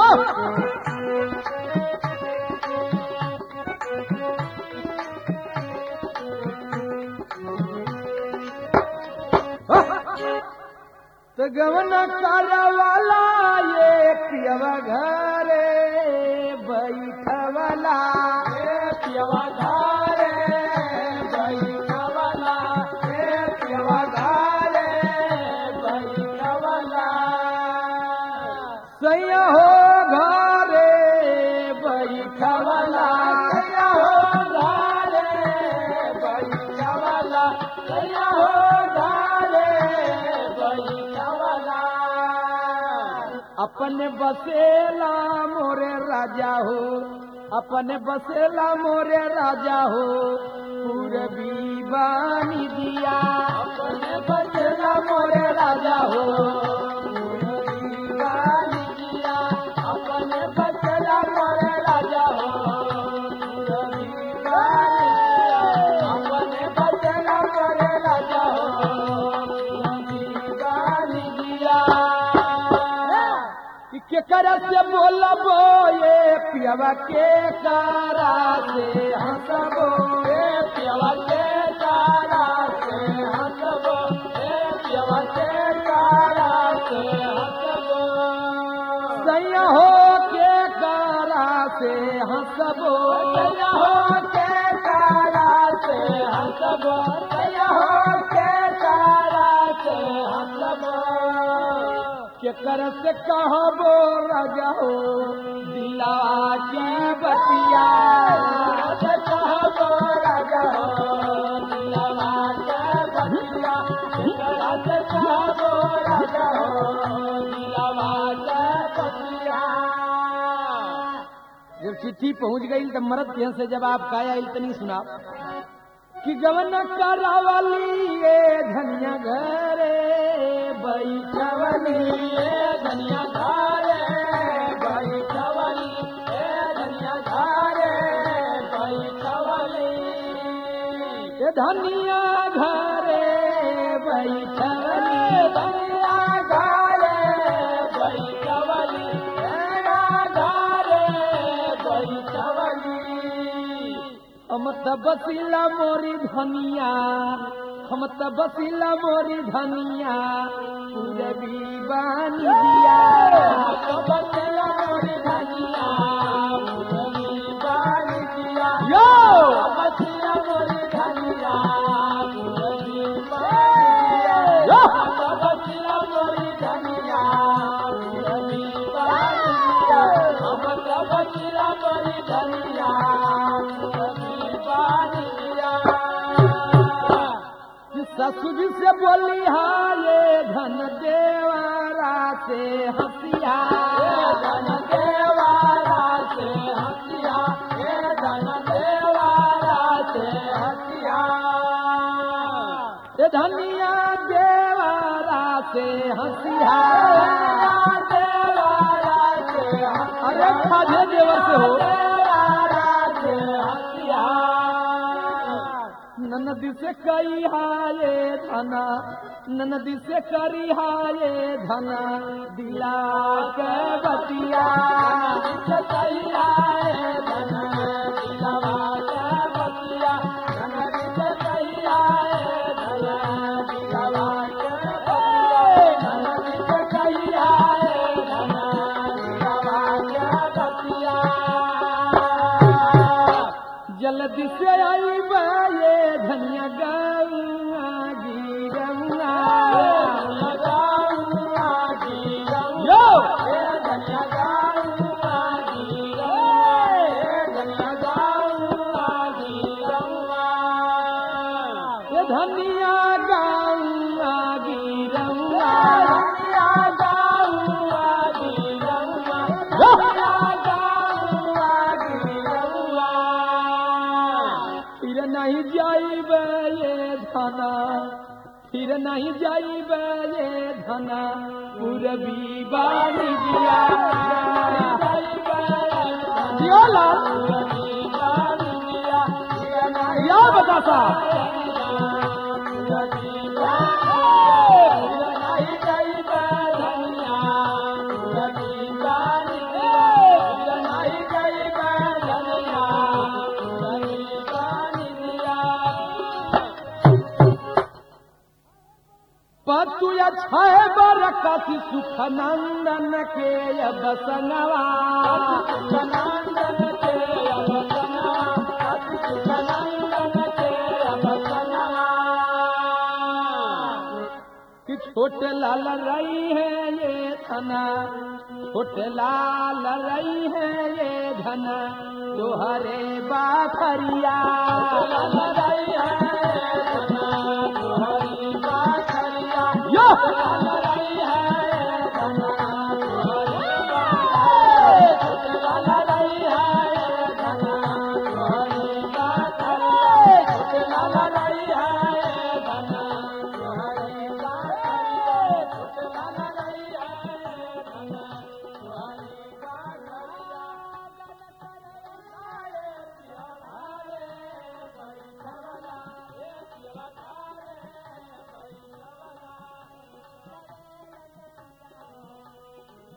तो गवन वाला ये पियवा घरे बैठवला ए पियवा घरे बैठवला ए पियवा घरे बैठवला सैया हो घरे बैठवला सैया हो घरे बैठवला सैया हो घरे बैठवला अपन बसेला मोरे राजा हो अपन बसेला मोरे राजा हो पूरबी बानी दिया अपने बचला मोरे राजा हो दीवानी किया अपने बचला मोरे राजा हो दीवानी किया अपने बचला मोरे राजा हो दीवानी किया कि केकर से बोलबो ये पियवा के कारा से हंसबो ए पियवा के तारा से हंसबो ए पियवा के तारा से हंसबो सैया हो के कारा से हंसबो सैया हो के तारा से हंसबो सैया हो के तारा से हंसबो केकर से कहबो राजा हो दिला के बतिया से कहबो राजा हो दिलवा के बतिया केकरा से कहबो राजा हो दिलवा के बतिया जब चिट्ठी पहुंच गई तब मरद के से जब आप काया आइल तनी सुना कि गवन करावली ये धनिया घरे बैठवली ए धनिया धारे बैठवली ए धनिया धारे बैठवली ये धनिया घरे बैठवली धनिया धारे बैठवली ए धारे बैठवली हम त बसिला मोरी धनिया हम त बसिला मोरी धनिया पूरबी बानी दिया बचला मोरी धनिया मुरली बानी दिया यो बचला मोरी धनिया मुरली बानी दिया यो बचला मोरी धनिया मुरली बानी दिया बचला मोरी धनिया मुरली बानी दिया कि ससुर से बोली हा ये धन देवारा से हंसिया धन देवारा से हंसिया हे धन देवारा से हंसिया ये धनिया देवारा से हंसिया देवारा से अरे खाजे देवर से हो देवारा से हंसिया ननदी से कई हाये धना ननदी से करी हाये धना दिला के बतिया सैया हे धन दिलवा के बतिया धन सैया हे धन दिलवा के बतिया धन सैया हे धन दिलवा के बतिया जल्दी से आई ये धनिया गौआ गिरौआ यो ये धनिया गौआ गिरौआ फिर नहीं जाइब ये धना फिर नहीं जाइब ये धना पूरबी बानी दिया जियो लाल या बता साहब कथि सुख नंदन के अब संगवा सुखनंदन के अब सनवा अति सुखनंदन के अब सनवा कि छोटे लाल रही है ये धना छोटे लाल रही है ये धना तोहरे बाखरिया ललरई है धना तोहरी बाखरिया यो ललरई